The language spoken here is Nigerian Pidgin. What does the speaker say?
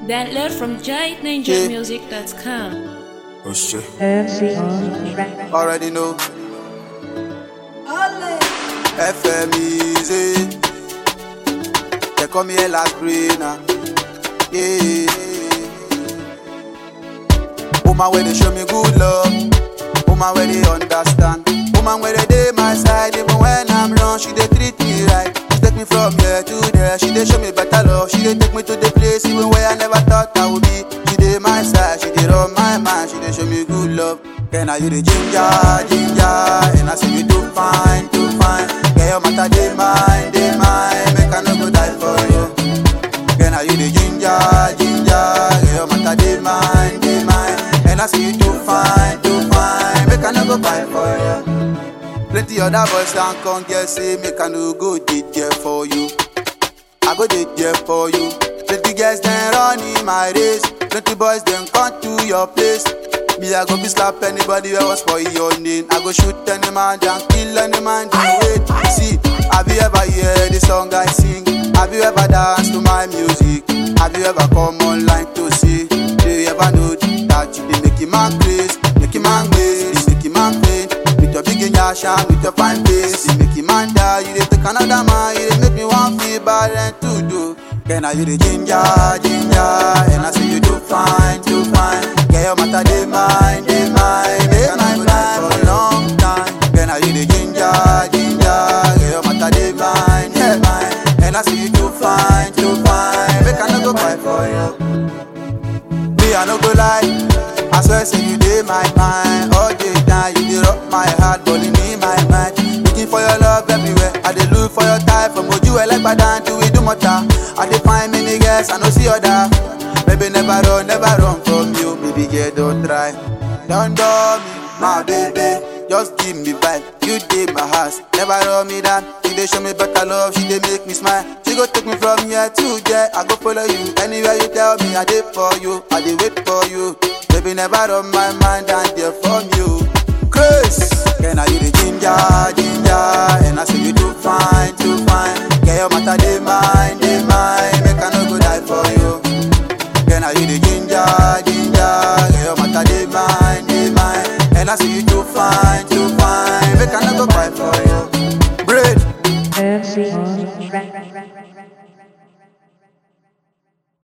Download from giantninjamusic.com. Oh shit. MC on track. Already know. FM easy. They call me Ella Greener. Yeah. Woman where they show me good love. Woman where they understand. Woman where they dey my side even when I'm wrong. She dey treat me right. She take me from here to there. She dey show me better love. She dey take me to the place even where I never thought I would be. She dey my side. She dey run my mind. She dey show me good love. Can I you the ginger, ginger? And I say you do fine, do fine. Get your matter dey mine, dey mine. Make I no go die for you. Can I you the ginger, ginger? Get your matter dey mine, dey mine. And I say you do fine, do fine. Make I no go buy for you. Plenty other boys can come get say make I no go dey there for you. I go dey there for you. Plenty girls then run in my race. Plenty boys then come to your place. Me I go be slap anybody that was for your name. I go shoot any man and kill any man. Then wait, see. Have you ever heard the song I sing? Have you ever danced to my music? Have you ever come online to see? Do you ever know that you dey make a man craze, make a man waste, make a man faint? With your big yash and with your fine face, you make a man die. You dey take another man, you dey make me want feel bad and to do. Can I you the ginger, ginger? And I say you do fine, do fine. Get your matter, they mine, they mine. Make my life for a long time. Can I you the ginger, ginger? Get your matter, they mine, they mine. And I say you do fine, do fine. Make I no go buy for you. Me, I no go lie. I swear, say you dey my mind all day time. You dey rock my heart, balling in my mind. Looking for your love everywhere. I dey look for your type from Oju Elekpadan to Idumota. I dey find many girls, I no see other. Baby, never run, never run from you. Baby, girl, don't try. Don't do me, my baby. Just give me vibe. You dey my house, never run me down. She dey show me better love, she dey make me smile. She go take me from here to there. I go follow you anywhere you tell me. I dey for you, I dey wait for you. Baby, never run my mind and there for me.